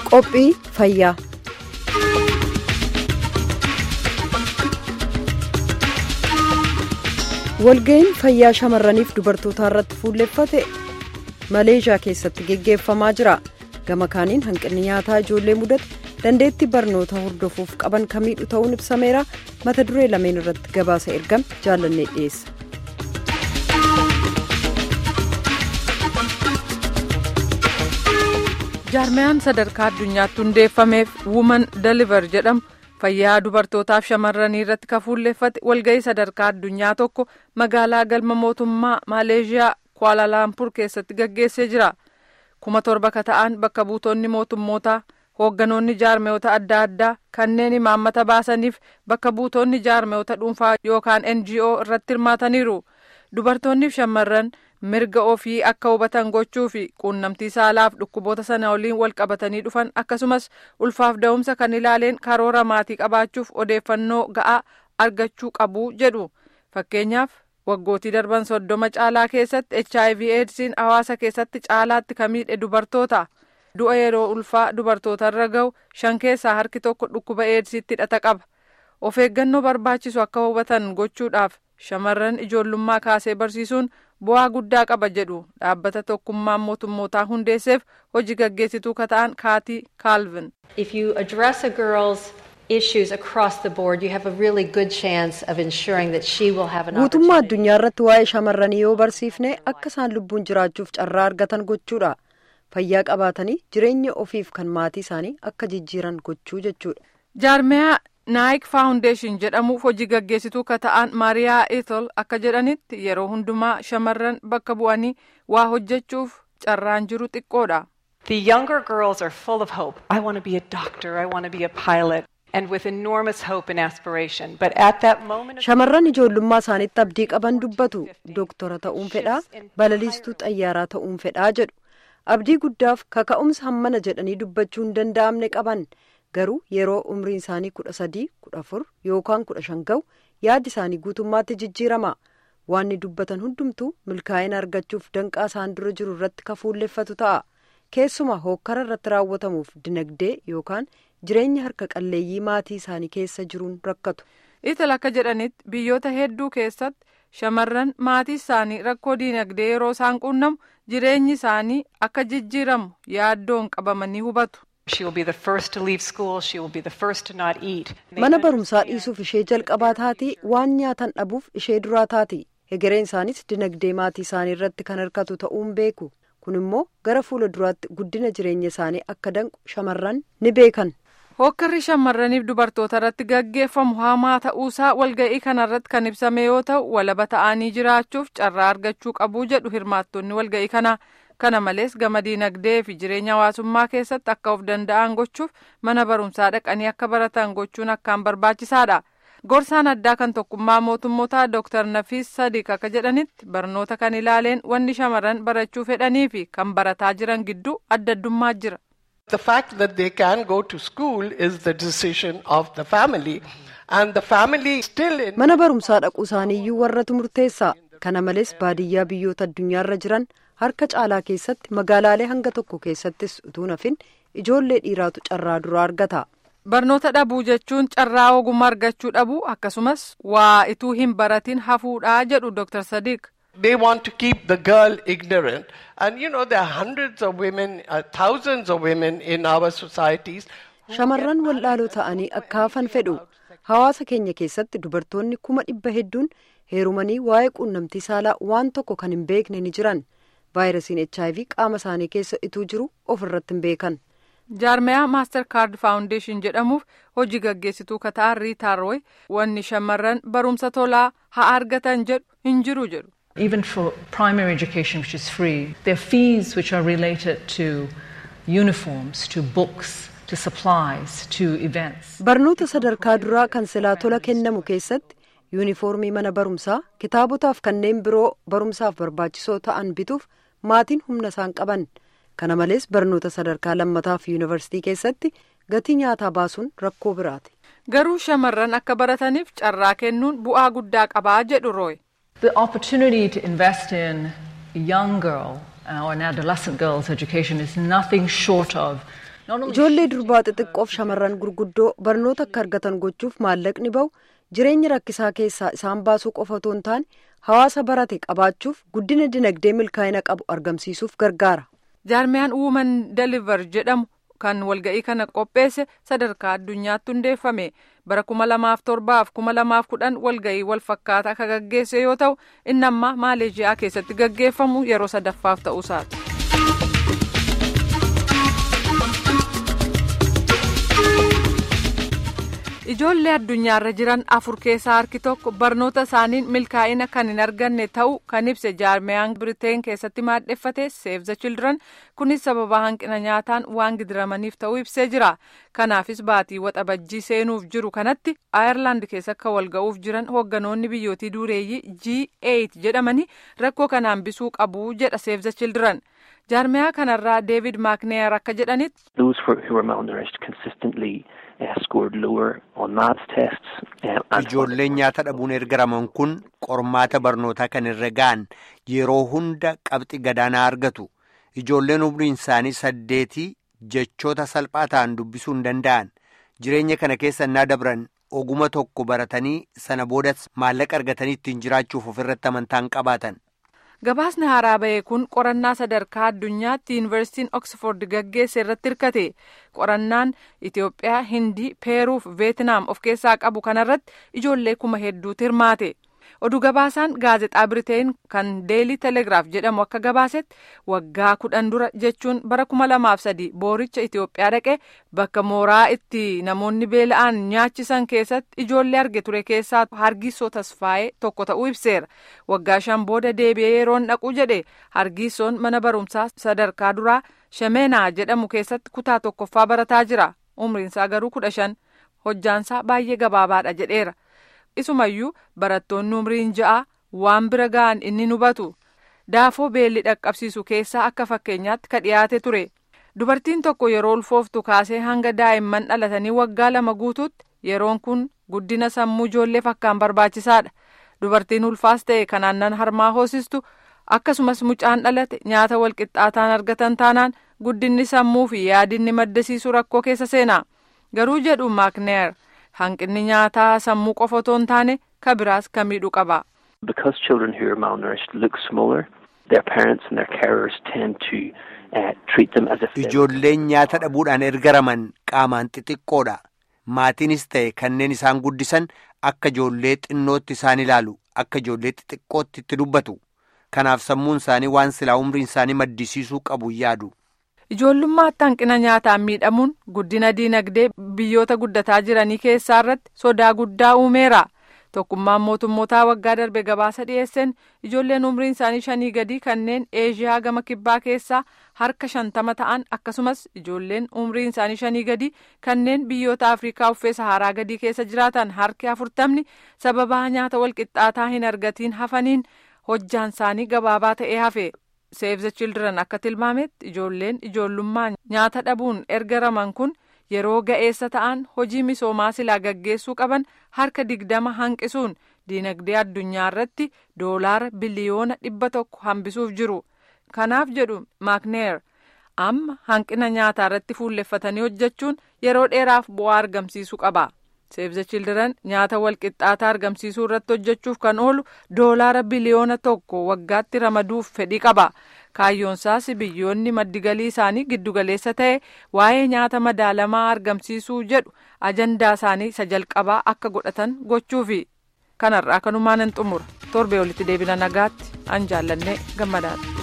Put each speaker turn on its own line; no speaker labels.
Qophii fayyaa. Walga'iin fayyaa shamarraniif dubartootaa irratti fuulleffate Maleeshiyaa keessatti geggeeffamaa jira. Gama kaaniin hanqinni nyaataa ijoollee mudate dandeettii barnoota hordofuuf qaban kamiidhu ta'uun ibsameera. Mata duree lameen irratti gabaasa ergame jaallannee dhiyeessa.
jaarmiyaan sadarkaa addunyaatti hundeeffameef wuuman deliver jedhamu fayyaa dubartootaaf shamarranii irratti kan fuulleffate walga'ii sadarkaa addunyaa tokko magaalaa galma mootummaa maaleeshiyaa kuaalaalaampur keessatti gaggeessee jira kuma torba ka ta'an bakka buutonni mootummootaa hoogganoonni jaarmiyoota adda addaa kanneen imaammata baasaniif bakka buutonni jaarmiyoota dhuunfaa yookaan ngo irratti hirmaataniiru dubartoonniif shamarran mirga ofii akka hubatan gochuu fi quunnamtii saalaaf dhukkuboota sana waliin wal qabatanii dhufan akkasumas ulfaaf da'umsa kan ilaaleen karoora maatii qabaachuuf odeeffannoo ga'aa argachuu qabu jedhu fakkeenyaaf waggootii darban soddoma caalaa keessatti hiv eedsiin hawaasa keessatti caalaatti kan miidhe dubartoota du'a yeroo ulfaa dubartootarra ga'u shan keessaa harki tokko dhukkuba eedsiitti hidhata qaba of eeggannoo barbaachisu akka hubatan gochuudhaaf shamarran ijoollummaa kaasee barsiisuun bu'aa guddaa qaba jedhu dhaabbata tokkummaan mootummootaa hundeesseef hojii gaggeessituu ka ta'an kaatii kaalvin.
If you address a girl's issues across the board, you have a really good chance of ensuring that she will have an
Guutummaa addunyaa irratti waa'ee shamarranii yoo barsiifne akka isaan lubbuun jiraachuuf carraa argatan gochuudha. Fayyaa qabaatanii jireenya ofiif kan maatii isaanii akka jijjiiran gochuu jechuudha.
Jaarmiyaa naayik faawundeeshin jedhamuuf hojii gaggeessituu ka ta'an maariyaa etol akka jedhanitti yeroo hundumaa shamarran bakka bu'anii waa hojjechuuf carraan jiru xiqqoodha.
The younger girls are full of hope. I want to be a doctor. I want to be a pilot. And with enormous hope and aspiration. But at that moment of
Shamarran ijoollummaa isaaniitti abdii qaban dubbatu. Dooktora ta'uun fedhaa, balaliistuu xayyaaraa ta'uun fedhaa jedhu. Abdii guddaaf kaka'umsa hammana jedhanii dubbachuu hin danda'amne qaban. garuu yeroo umriin isaanii kudha sadii kudha afur yookaan kudha shan ga'u yaaddi isaanii guutummaatti jijjiirama waanni dubbatan hundumtuu milkaa'ina argachuuf danqaa isaan dura jiru irratti ka fuulleffatu ta'a keessumaa hookkara irratti raawwatamuuf dinagdee yookaan jireenya harka qalleeyyii maatii isaanii keessa jiruun rakkatu.
ital akka jedhanitti biyyoota hedduu keessatti shamarran maatii isaanii rakkoo dinagdee yeroo isaan quunnamu jireenyi isaanii akka jijjiiramu yaaddoon qabamanii hubatu.
She will be the first to leave school. She will be the first to not eat.
Mana barumsaa dhiisuuf ishee jalqabaa taati waan nyaatan dhabuuf ishee duraa taati. Hegereen isaanis dinagdee maatii isaanii irratti kan hirkatu ta'uun beeku. Kun immoo gara fuula duraatti guddina jireenya isaanii akka danqu shamarran ni beekan.
Hookkarri shamarraniif dubartoota irratti gaggeeffamu hamaa ta'uusaa walga'ii kanarratti kan ibsame yoo ta'u walaba ta'anii jiraachuuf carraa argachuu qabu jedhu hirmaattonni walga'ii kanaa. kana malees gama diinagdee fi jireenya hawaasummaa keessatti akka of danda'an gochuuf mana barumsaa dhaqanii akka baratan gochuun akkaan barbaachisaadha gorsaan addaa kan tokkummaa mootummootaa dooktar nafiis sadiq akka jedhanitti barnoota kan ilaaleen wanni shamarran barachuu fedhanii fi kan barataa jiran gidduu adda addummaa jira.
The fact that they can go to school is the decision of the family and the family still in
Mana barumsaa dhaquu isaaniiyyuu warratu murteessa. Kana malees baadiyyaa biyyoota addunyaarra jiran harka caalaa keessatti magaalaalee hanga tokko keessattis utuu nafin ijoollee dhiiraatu carraa duraa argata.
Barnoota dhabuu jechuun carraa ogummaa argachuu dhabuu akkasumas waa ituu hin baratin hafuudhaa jedhu Dr. Sadiq.
they want to keep the girl ignorant. And you know, there are hundreds of women, uh, thousands of women in our societies.
Shamarran wallaaloo ta'anii akka hafan fedhu. Hawaasa keenya keessatti dubartoonni kuma dhibba hedduun heerumanii waa'ee quunnamtii saalaa waan tokko kan hin beekne ni jiran. vaayirasiin HIV qaama isaanii keessa ituu jiru of irratti hin beekan.
jaarmiyaa maastar kaard faawundeeshin jedhamuuf hojii gaggeessituu kata'an riitaa rooy wanni shamarran barumsa tolaa haa argatan jedhu hin jiru jedhu.
Even for primary education, which is free, there are fees which are related to uniforms, to books, to supplies, to events.
Barnoota sadarkaa duraa kan silaa tola kennamu keessatti yuunifoormii mana barumsaa kitaabotaaf kanneen biroo barumsaaf barbaachisoo ta'an bituuf maatiin humna isaan qaban kana malees barnoota sadarkaa lammataaf yuunivarsiitii keessatti gatii nyaataa baasuun rakkoo biraati.
garuu shamarran akka barataniif carraa kennuun bu'aa guddaa qabaa jedhu rooy.
The opportunity to invest in a young girl uh, or an adolescent girl's education is nothing short of
ijoollee durbaa xixiqqoof shamarran gurguddoo barnoota akka argatan gochuuf maallaqni bahu jireenya rakkisaa keessaa isaan baasuu qofa otoo hin taane hawaasa barate qabaachuuf guddina dinagdee milkaa'ina qabu argamsiisuuf gargaara.
jaarmiyaan wuuman deliver jedhamu kan walga'ii kana qopheesse sadarkaa addunyaatti hundeeffame bara kuma lamaaf torbaaf kuma lamaaf kudhan walga'ii wal fakkaataa akka gaggeesse yoo ta'u inni amma maaleeshiyaa keessatti gaggeeffamu yeroo sadaffaaf ta'uusaati. ijoollee addunyaarra jiran afur keessaa harki tokko barnoota isaaniin milkaa'ina kan hin arganne ta'uu kan ibse jaarmiyaan biriteen keessatti maadheffate seef the children kunis sababa hanqina nyaataan waan gidiramaniif ta'uu ibsee jira kanaafis baatii waxabajjii seenuuf jiru kanatti ayerlaand keessa akka walga'uuf jiran hoogganoonni biyyootii dureeyyii g8 jedhamanii rakkoo kana hambisuu qabu jedha seef the children jaarmiyaa kanarraa deevid maakneer akka jedhanitti.
Ijoolleen nyaata dhabuun ergaraman kun qormaata barnootaa kan irra ga'an yeroo hunda qabxii gadaanaa argatu. Ijoolleen umriin isaanii saddeetii jechoota salphaa ta'an dubbisuu hin danda'an. Jireenya kana keessa innaa dabran oguma tokko baratanii sana boodas maallaqa argatanii ittiin jiraachuuf ofirratti amantaan qabaatan.
gabaasni haaraa bahee kun qorannaa sadarkaa addunyaatti yuunivarsiitiin oksford gaggeesse irratti hirkate qorannaan itiyoophiyaa hindii peeruuf veetinaam of keessaa qabu kanarratti ijoollee kuma hedduutu hirmaate oduu gabaasaan gaazexaa biriteen kan deelii telegiraaf jedhamu akka gabaasetti waggaa kudhan dura jechuun bara kuma lamaaf sadi booricha itiyoophiyaa dhaqee bakka mooraa itti namoonni beela'an nyaachisan keessatti ijoollee arge ture keessaa hargiisoo tasfaa'ee tokko ta'uu ibseera waggaa shan booda deebi'ee yeroon dhaqu jedhe hargiisoon mana barumsaa sadarkaa duraa shemeenaa jedhamu keessatti kutaa tokkoffaa barataa jira umriinsaa garuu kudha shan hojjaansaa baay'ee gabaabaadha jedheera. isumayyuu barattoonni umriin ja'a waan bira ga'an inni hubatu daafoo beelli dhaqqabsiisu keessaa akka fakkeenyaatti ka dhiyaate ture dubartiin tokko yeroo ulfooftu kaasee hanga daa'imman dhalatanii waggaa lama guutuutti yeroon kun guddina sammuu ijoollee fakkaan barbaachisaadha dubartiin ulfaas ta'e kan aannan harmaa hoosistu akkasumas mucaan dhalate nyaata walqixxaataan argatan taanaan guddinni sammuu fi yaadinni maddisiisu rakkoo keessa seena garuu jedhu maakneer. hanqinni nyaataa sammuu qofa otoo hin taane ka biraas ka miidhu qaba.
Because children who are malnourished look smaller, their parents and their carers tend to uh, treat them as if
Ijoolleen nyaata dhabuudhaan ergaraman qaamaan xixiqqoodha. Maatiinis ta'e kanneen isaan guddisan akka ijoollee xinnootti isaan ilaalu akka ijoollee xixiqqootti itti dubbatu. Kanaaf sammuun isaanii waan silaa umriin isaanii maddisiisuu qabu yaadu.
ijoollummaatti hanqina nyaataan miidhamuun guddina diinagdee biyyoota guddataa jiranii keessaa irratti sodaa guddaa uumeera tokkummaan mootummootaa waggaa darbe gabaasa dhiyeesseen ijoolleen umriin isaanii shanii gadii kanneen eeshiyaa gama kibbaa keessaa harka shantama ta'an akkasumas ijoolleen umriin isaanii shanii gadii kanneen biyyoota afrikaa uffee saharaa gadii keessa jiraatan harki afurtamni sababaa nyaata walqixxaataa hin argatiin hafaniin hojjaan isaanii gabaabaa ta'ee hafe. Save the Children akka tilmaametti ijoolleen ijoollummaan nyaata dhabuun ergaraman kun yeroo ga'eessa ta'an hojii misoomaa silaa gaggeessuu qaban harka digdama hanqisuun diinagdee addunyaa irratti doolaara biliyoona dhibba tokko hambisuuf jiru. Kanaaf jedhu Maakneer amma hanqina nyaataa irratti fuulleffatanii hojjechuun yeroo dheeraaf bu'aa argamsiisuu qaba. Save the Children nyaata walqixxaataa argamsiisuu irratti hojjechuuf kan oolu doolaara biliyoona tokko waggaatti ramaduuf fedhii qaba. Kaayyoonsaas biyyoonni maddigalii isaanii giddugaleessa ta'e waa'ee nyaata madaalamaa argamsiisuu jedhu ajandaa isaanii isa jalqabaa akka godhatan gochuufi. Kanarraa kanumaan hin xumura. Torbee olitti deebina nagaatti an jaallannee gammadaadha.